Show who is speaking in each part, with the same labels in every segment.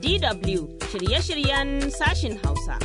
Speaker 1: DW shirye-shiryen sashin Hausa.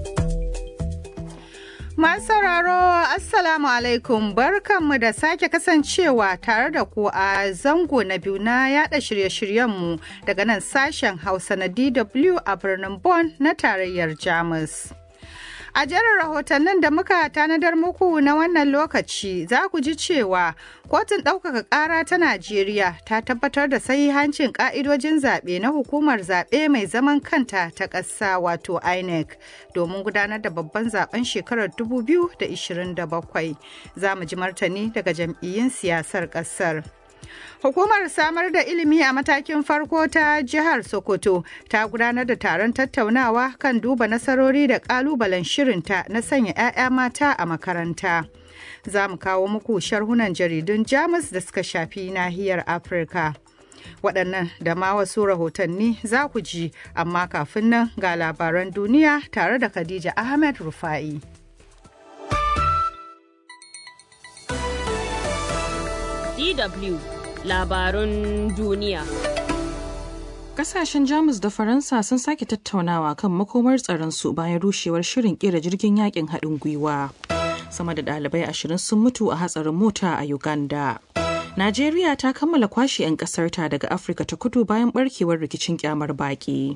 Speaker 2: Masu sauraro Assalamu alaikum barkanmu da sake kasancewa tare da ku a zango na biyu na yada shirye-shiryenmu daga nan sashen Hausa na DW a birnin Bonn na tarayyar Jamus. A jerin rahotannin da muka tanadar muku na wannan lokaci za ku ji cewa kotun ɗaukaka ƙara ta Najeriya ta tabbatar da sahihancin ƙa'idojin zaɓe na hukumar zaɓe mai zaman kanta ta ƙasa wato INEC domin gudanar da babban zaben shekarar 2027. Za mu ji martani daga jam'iyyun siyasar ƙasar. Hukumar samar da ilimi a matakin farko ta jihar Sokoto ta gudanar da taron tattaunawa kan duba nasarori da kalubalen shirinta na sanya 'ya'ya mata a makaranta. Za mu kawo muku sharhunan jaridun Jamus da suka shafi nahiyar Afirka. Waɗannan da ma wasu rahotanni za ku ji, amma kafin nan ga labaran duniya tare da Khadija Ahmed Rufa'i.
Speaker 1: DW labarun duniya.
Speaker 3: Kasashen Jamus da Faransa sun sake tattaunawa kan makomar tsaronsu bayan rushewar shirin kera jirgin yakin haɗin gwiwa. Sama da ɗalibai ashirin sun mutu a hatsarin mota a Uganda. Najeriya ta kammala kwashe 'yan ƙasarta daga Afirka ta kudu bayan barkewar rikicin kyamar baƙi.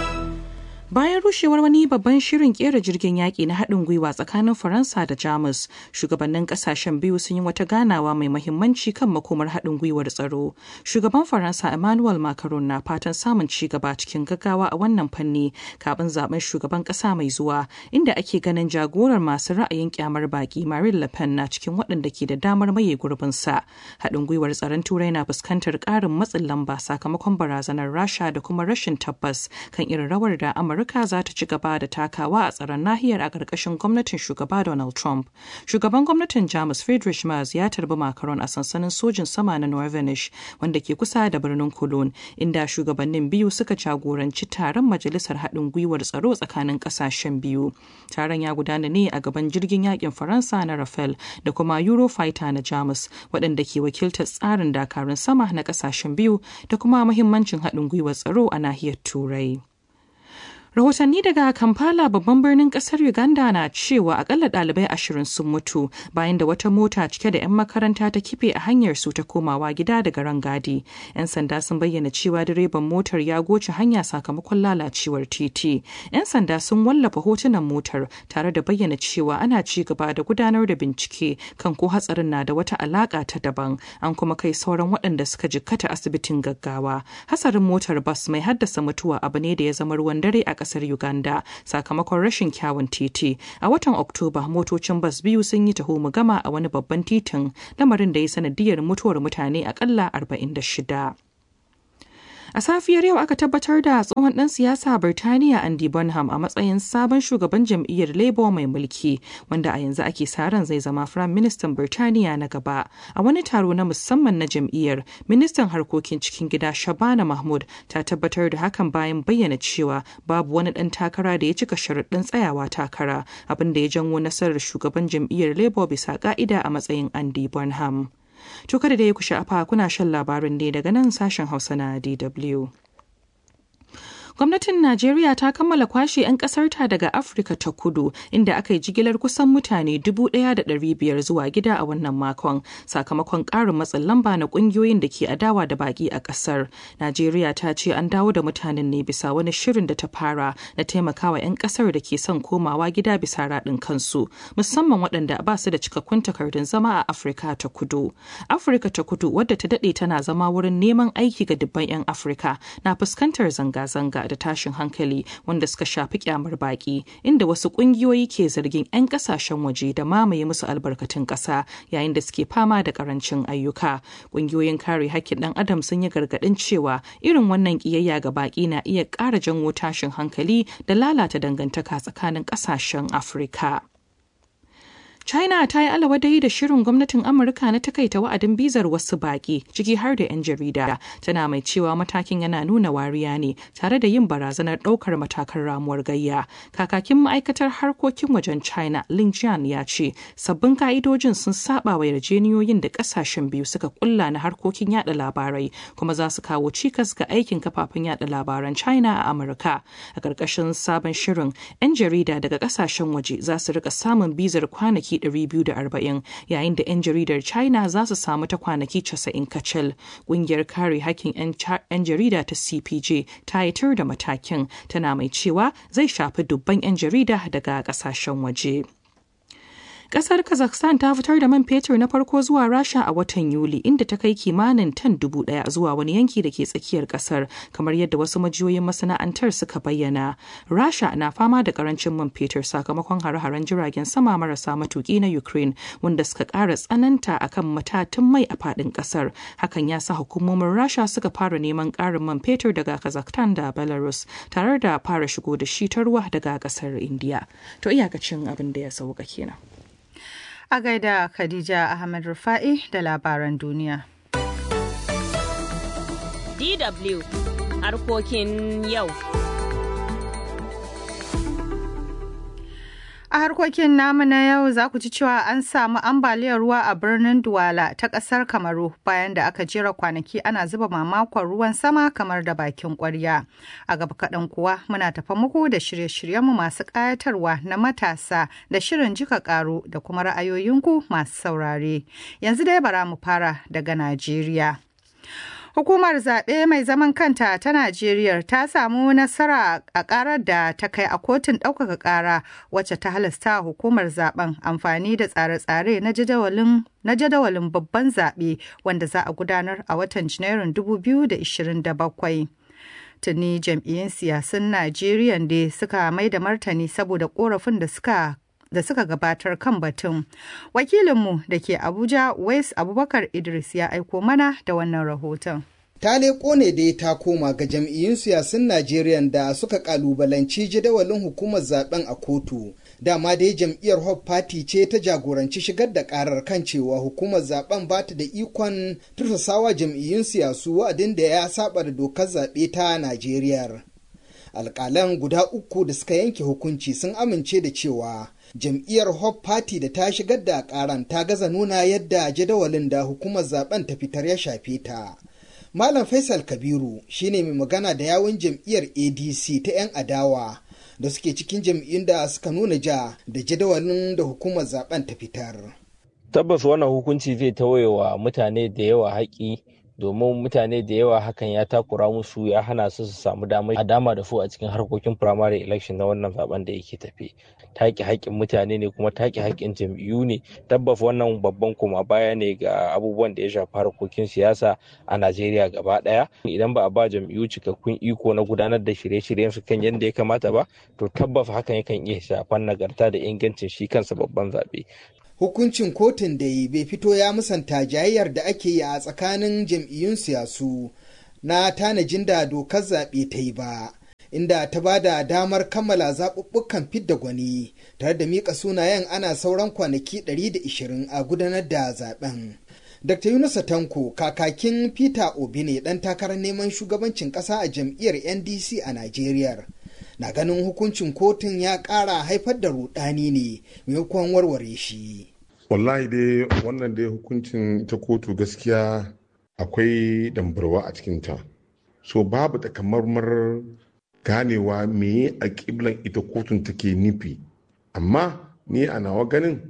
Speaker 3: Bayan rushewar wani babban shirin kera jirgin yaƙi na haɗin gwiwa tsakanin Faransa da Jamus, shugabannin ƙasashen biyu sun yi wata ganawa mai mahimmanci kan makomar haɗin gwiwar tsaro. Shugaban Faransa Emmanuel Macron na fatan samun ci gaba cikin gaggawa a wannan fanni kafin zaben shugaban ƙasa mai zuwa, inda ake ganin jagorar masu ra'ayin kyamar baƙi Marine Le Pen na cikin waɗanda ke da damar maye gurbinsa. Haɗin gwiwar tsaron Turai na fuskantar ƙarin matsin lamba sakamakon barazanar Rasha da kuma rashin tabbas kan irin rawar da Amurka Amurka za ta ci gaba da takawa a tsaron nahiyar a ƙarƙashin gwamnatin shugaba Donald Trump. Shugaban gwamnatin Jamus Friedrich Merz ya tarbi Macron a sansanin sojin sama na Norvenish wanda ke kusa da birnin Cologne, inda shugabannin biyu suka jagoranci taron majalisar haɗin gwiwar tsaro tsakanin ƙasashen biyu. Taron ya gudana ne a gaban jirgin yakin Faransa na Rafale da kuma Eurofighter na Jamus, waɗanda ke wakiltar tsarin dakarun sama na ƙasashen biyu da kuma muhimmancin haɗin gwiwar tsaro a nahiyar Turai. Rahotanni daga Kampala babban birnin kasar Uganda na cewa akalla ɗalibai ashirin sun mutu bayan da wata mota cike da 'yan makaranta ta kife a hanyar su ta komawa gida daga rangadi. 'Yan sanda sun bayyana cewa direban motar ya goce hanya sakamakon lalacewar titi. 'Yan sanda sun wallafa hotunan motar tare da bayyana cewa ana ci gaba da gudanar da bincike kan ko hatsarin na da wata alaka ta daban. An kuma kai sauran waɗanda suka jikkata asibitin gaggawa. Hasarin motar bas mai haddasa mutuwa abu ne da ya zama ruwan dare a kasar Uganda sakamakon rashin kyawun titi. A watan Oktoba motocin bas biyu sun yi taho mu gama a wani babban titin lamarin da ya sanadiyar mutuwar mutane akalla 46. A safiyar yau aka tabbatar da tsohon ɗan siyasa Birtaniya Andy Bonham a matsayin sabon shugaban jam'iyyar Labour mai mulki, wanda a yanzu ake sa ran zai zama Firayim Ministan Birtaniya na gaba. A wani taro na musamman na jam'iyyar, Ministan Harkokin Cikin Gida Shabana Mahmud ta tabbatar da hakan bayan bayyana cewa babu wani ɗan takara da ya cika sharuɗin tsayawa takara, abin da ya janwo nasarar shugaban jam'iyyar Labour bisa ƙa'ida a matsayin Andy Bonham. To kada da ya ku sha'afa kuna shan labarin ne daga nan sashen Hausa na DW. Gwamnatin Najeriya ta kammala kwashe 'yan ƙasarta daga Afirka ta kudu inda aka yi jigilar kusan mutane 1,500 zuwa gida a wannan makon sakamakon ƙarin matsin lamba na ƙungiyoyin da ke adawa da baƙi a ƙasar. Najeriya ta ce an dawo da mutanen ne bisa wani shirin da ta fara na taimakawa 'yan ƙasar da ke son komawa gida bisa raɗin kansu musamman waɗanda ba su da cikakkun takardun zama a Afirka ta kudu. Afirka ta kudu wadda ta daɗe tana zama wurin neman aiki ga dubban 'yan Afirka na fuskantar zanga-zanga da tashin hankali wanda suka shafi kyamar baki inda wasu kungiyoyi ke zargin 'yan kasashen waje da mamaye musu albarkatun ƙasa yayin da suke fama da karancin ayyuka kungiyoyin kare hakkin ɗan adam sun yi gargaɗin cewa irin wannan ƙiyayya ga baki na iya ƙara janwo tashin hankali da lalata dangantaka tsakanin ƙasashen afirka China ta yi alawadai da shirin gwamnatin Amurka na takaita wa'adin bizar wasu baƙi ciki har da 'yan jarida. Tana mai cewa matakin yana nuna wariya ne tare da yin barazanar ɗaukar matakan ramuwar gayya. Kakakin ma'aikatar harkokin wajen China Lin Jian ya ce sabbin ka'idojin sun saba wa yarjeniyoyin da ƙasashen biyu suka kulla na harkokin yada labarai kuma za su kawo cikas ga aikin kafafen yada labaran China a Amurka. A ƙarƙashin sabon shirin 'yan jarida daga ƙasashen waje za su rika samun bizar kwanaki 240 yayin da 'yan jaridar China za su samu ta kwanaki 90 kacal. Ƙungiyar kare hakkin 'yan jarida ta CPJ ta yi tur da matakin tana mai cewa zai shafi dubban 'yan jarida daga ƙasashen waje. Kasar Kazakhstan ta fitar da man fetur na farko zuwa Rasha a watan Yuli inda ta kai kimanin tan dubu daya zuwa wani yanki da ke tsakiyar kasar kamar yadda wasu majiyoyin masana'antar suka bayyana. Rasha na fama da karancin man fetur sakamakon hare-haren jiragen sama marasa matuki na Ukraine wanda suka ƙara tsananta akan matatun mai a faɗin kasar. Hakan ya sa hukumomin Rasha suka fara neman ƙarin man fetur daga Kazakhstan da Belarus tare da fara shigo da shi ta ruwa daga kasar India. To iyakacin abin da ya sauka kenan.
Speaker 2: A gaida Khadija Ahmed Rufa'i da labaran duniya.
Speaker 1: DW harkokin yau.
Speaker 2: A harkokin namu na yau za ku ji cewa an samu ambaliyar ruwa a birnin Duwala ta ƙasar Kamaru bayan da aka jera kwanaki ana zuba mamakon ruwan sama kamar da bakin ƙwarya. A gaba kaɗan kuwa muna tafa muku da shirye-shiryenmu masu ƙayatarwa na matasa da shirin jika ƙaro da kuma ra'ayoyinku masu saurare. Yanzu dai bara mu fara daga Najeriya. Hukumar zaɓe mai zaman kanta ta Najeriya ta samu nasara a ƙarar da ta kai a kotun ɗaukaka ƙara wacce ta halasta hukumar zaben amfani da tsare-tsare na jadawalin na jadawalin babban zaɓe wanda za a gudanar a watan Janairun 2027. Tuni jam'iyyun siyasun Najeriya da suka mai da martani saboda ƙorafin da suka da suka gabatar kan batun. Wakilinmu da ke Abuja, Wais Abubakar Idris ya aiko mana da wannan rahoton.
Speaker 4: ta leƙo ne dai ta koma ga jam'iyyun siyasun Najeriya da suka kalubalanci jadawalin hukumar zaben a kotu. Dama dai jam'iyyar Hope Party ce ta jagoranci shigar da karar kan cewa hukumar zaben ba ta da ikon tursasawa jam'iyyun siyasu wa'adin da ya saba da dokar zaɓe ta Najeriya. Alƙalan guda uku da suka yanke hukunci sun amince da cewa jam'iyyar Hope Party da ta shigar da karan ta gaza nuna yadda jadawalin da hukumar zaben ta fitar ya shafe ta. Malam Faisal Kabiru shine mai magana da yawun jam'iyyar ADC ta 'yan adawa da suke cikin jam'iyyun da suka nuna ja da jadawalin da hukumar zaben ta fitar.
Speaker 5: Tabbas wannan hukunci zai tawayewa mutane da yawa haƙi domin mutane da yawa hakan ya takura musu ya hana su su samu damar a dama da su a cikin harkokin primary election na wannan zaben da yake tafe take haƙƙin mutane ne kuma take haƙƙin jam'iyyu ne tabbas wannan babban koma baya ne ga abubuwan da ya shafi harkokin siyasa a najeriya gaba ɗaya idan ba a ba jam'iyyu cikakkun iko na gudanar da shirye-shiryen su kan yadda ya kamata ba to tabbas hakan yakan iya shafan nagarta da ingancin shi kansa babban zaɓe
Speaker 4: hukuncin kotun da yi bai fito ya musanta jayayyar da ake yi a tsakanin jam'iyyun siyasu na tanajin da dokar zaɓe ta yi ba inda ta ba da damar kammala zaɓuɓɓukan fidda gwani tare da miƙa sunayen ana sauran kwanaki 120 a gudanar da zaɓen. Dr. Yunusa Tanko kakakin Peter Obi ne ɗan takarar neman shugabancin ƙasa a jam'iyyar NDC a Najeriya. na ganin hukuncin kotun ya ƙara haifar da rudani ne maimakon warware shi.
Speaker 6: wallahi dai wannan dai hukuncin ta kotu gaskiya akwai dambarwa a cikinta so babu takamaiman ganewa me a ƙiblan ita kotun take nufi amma ni a nawa ganin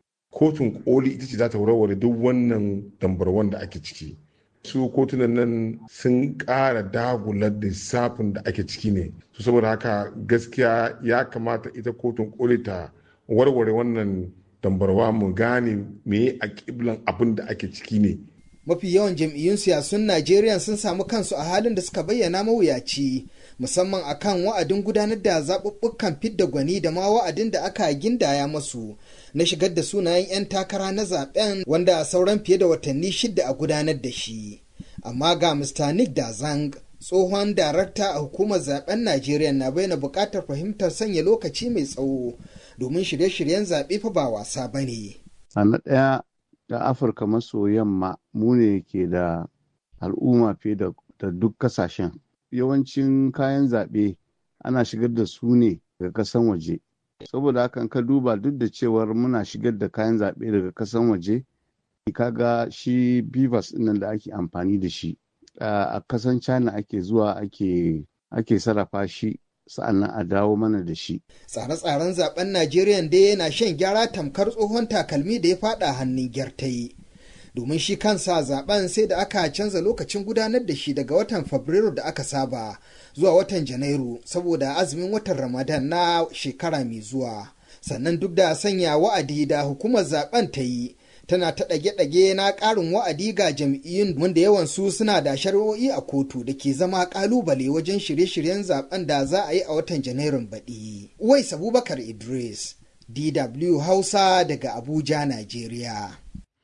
Speaker 6: kotun koli ita ce za ta warware duk wannan dambarwan da ake ciki su kotunan nan sun ƙara dagular lissafin da ake ciki ne su saboda haka gaskiya ya kamata ita kotun koli ta warware wannan dambarwa mu gane me a kiblan abin da ake ciki ne
Speaker 4: mafi yawan jam'iyyun siyasun najeriya sun samu kansu a halin da suka bayyana mawuyaci musamman akan wa'adin gudanar da zaɓuɓɓukan fidda gwani da ma wa'adin da aka gindaya masu na shigar da sunayen 'yan takara na zaben wanda sauran fiye da watanni shida a gudanar da shi amma ga mr nick dazang tsohon darakta a hukumar zaben najeriya na bayyana buƙatar fahimtar sanya lokaci mai tsawo domin shirye-shiryen zaɓe fa ba wasa ba ne.
Speaker 7: a na ɗaya da afirka maso yamma mu ne ke da al'umma fiye da duk kasashen yawancin kayan zaɓe ana shigar da su ne daga kasan waje saboda hakan ka duba duk da cewar muna shigar da kayan zaɓe daga kasan waje kaga shi bivas nan da ake amfani da shi a kasan china ake zuwa ake ake sarrafa shi sa'annan a dawo mana da shi
Speaker 4: tsare-tsaren zaben najeriya dai yana shan gyara tamkar tsohon takalmi da ya fada hannun gyartayi domin shi kansa zaben sai da aka canza lokacin gudanar da shi daga watan fabrairu da aka saba zuwa watan janairu saboda azumin watan ramadan na shekara mai zuwa sannan duk da sanya wa'adi da hukumar zaben ta yi tana ta ɗage-ɗage na ƙarin wa'adi ga jam'iyyun wanda yawan su suna da shari'o'i a kotu da ke zama ƙalubale wajen shirye-shiryen zaben da za a yi a watan janairun baɗi. Uwais Abubakar Idris, DW Hausa daga Abuja, Najeriya.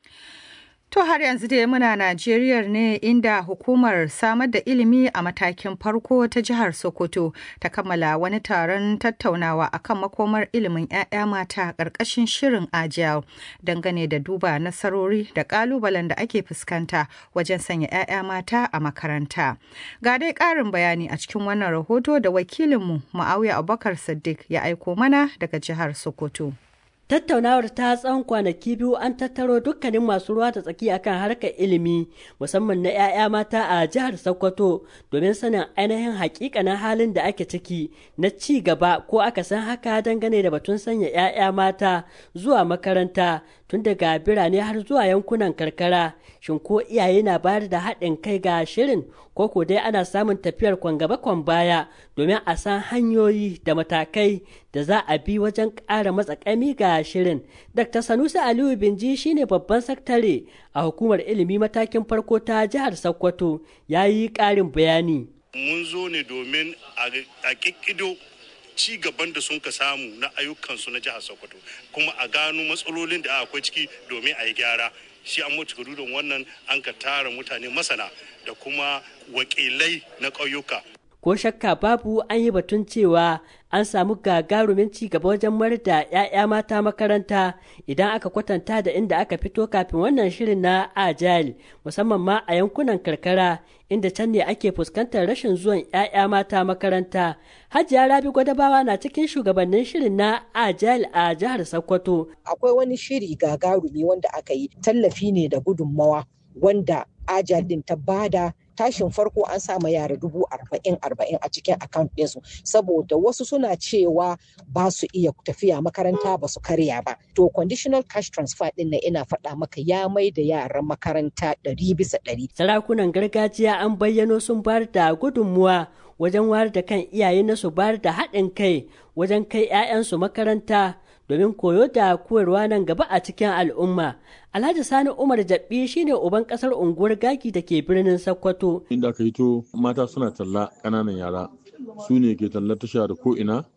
Speaker 2: To har yanzu dai muna Najeriya ne inda hukumar samar da ilimi a matakin farko ta jihar Sokoto ta kammala wani taron tattaunawa akan makomar ilimin 'ya'ya mata ƙarƙashin shirin Agile dangane da duba nasarori da ƙalubalen da ake fuskanta wajen sanya 'ya'ya mata a makaranta. Ga dai ƙarin bayani a cikin wannan rahoto da wakilinmu Ma'auya Abubakar Siddiq ya aiko mana daga jihar Sokoto.
Speaker 8: Tattaunawar ta tsawon kwanaki biyu an tattaro dukkanin masu ruwa da tsaki akan harkar ilimi musamman na 'ya'ya mata a jihar Sokoto domin sanin ainihin hakikanin halin da ake ciki na ci gaba ko aka san haka dangane da batun sanya 'ya'ya mata zuwa makaranta tun daga birane har zuwa yankunan karkara shin ko iyaye na bayar da haɗin kai ga shirin ko ko dai ana samun tafiyar kwan gaba kwan baya domin a san hanyoyi da matakai da za a bi wajen ƙara matsakami ga shirin dr sanusi aliyu binji shine babban saktare a hukumar ilimi matakin farko ta jihar sokoto ya yi ƙarin bayani
Speaker 9: mun zo ne domin a ƙiƙido ci gaban da sun ka samu na ayyukansu na jihar sokoto kuma a gano matsalolin da akwai ciki domin a yi gyara shi an mutu gudun wannan an ka tara mutane masana da kuma wakilai na ƙauyuka
Speaker 8: ko shakka babu an yi batun cewa an samu gagarumin ci gaba wajen mayar da 'ya'ya mata makaranta idan aka kwatanta da inda aka fito kafin wannan shirin na agile musamman ma a yankunan karkara inda can ne ake fuskantar rashin zuwan 'ya'ya mata makaranta hajiya rabi gwadabawa na cikin shugabannin shirin na agile a jihar sokoto
Speaker 10: akwai wani shiri gagarumi wanda aka yi tallafi ne da gudunmawa wanda agile din ta bada tashin farko an sama yara dubu arba'in arba'in a cikin account ɗinsu saboda wasu suna cewa ba su iya tafiya makaranta ba su karya ba to conditional cash transfer ɗin na ina faɗa maka ya mai da yaran makaranta ɗari bisa ɗari.
Speaker 8: sarakunan gargajiya an bayyano sun bayar da gudunmuwa wajen wayar da kan iyaye na su bayar da haɗin kai wajen kai 'ya'yansu makaranta domin koyo da koyarwa nan gaba a cikin al'umma. Alhaji Sani Umar Jabbi shine uban kasar unguwar Gaki da ke birnin Sokoto.
Speaker 11: Inda aka hito mata suna talla ƙananan yara su ne ke talla tasha da ko'ina.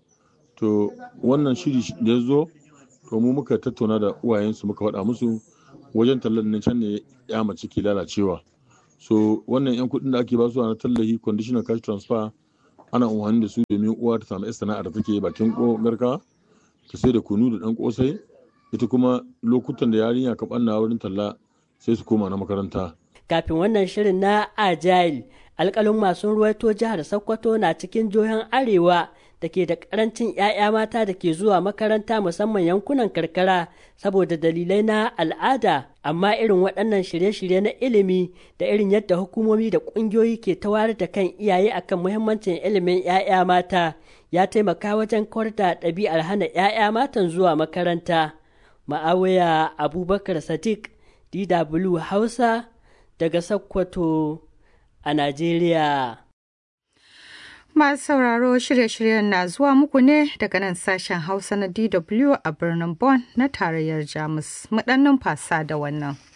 Speaker 11: To wannan shiri da ya zo, to mu muka tattauna da uwayensu muka faɗa musu wajen tallar nan can ne ya mace ke lalacewa. So wannan 'yan kuɗin da ake ba su na tallahi conditional cash transfer ana amfani da su domin uwa ta samu sana'ar da take bakin garka. ta sai da kunu da dan kosai ita kuma lokutan da yarinya ka banna wurin talla sai su koma na makaranta
Speaker 8: kafin wannan shirin na agile alkalin masu ruwaito jihar sokoto na cikin jihohin arewa da ke da karancin 'ya'ya mata da ke zuwa makaranta musamman yankunan karkara saboda dalilai na al'ada amma irin waɗannan shirye-shirye na ilimi da irin yadda hukumomi da ƙungiyoyi ke tawar da kan iyaye akan muhimmancin ilimin 'ya'ya mata ya taimaka wajen kawar da ɗabi'ar hana 'ya'ya matan zuwa makaranta ma'awaya abubakar sadiq dw hausa daga sokoto a najeriya
Speaker 2: Masu sauraro shirye-shiryen na zuwa muku ne daga nan sashen Hausa na DW a birnin Bonn na tarayyar Jamus. Mu ɗan numfasa da wannan.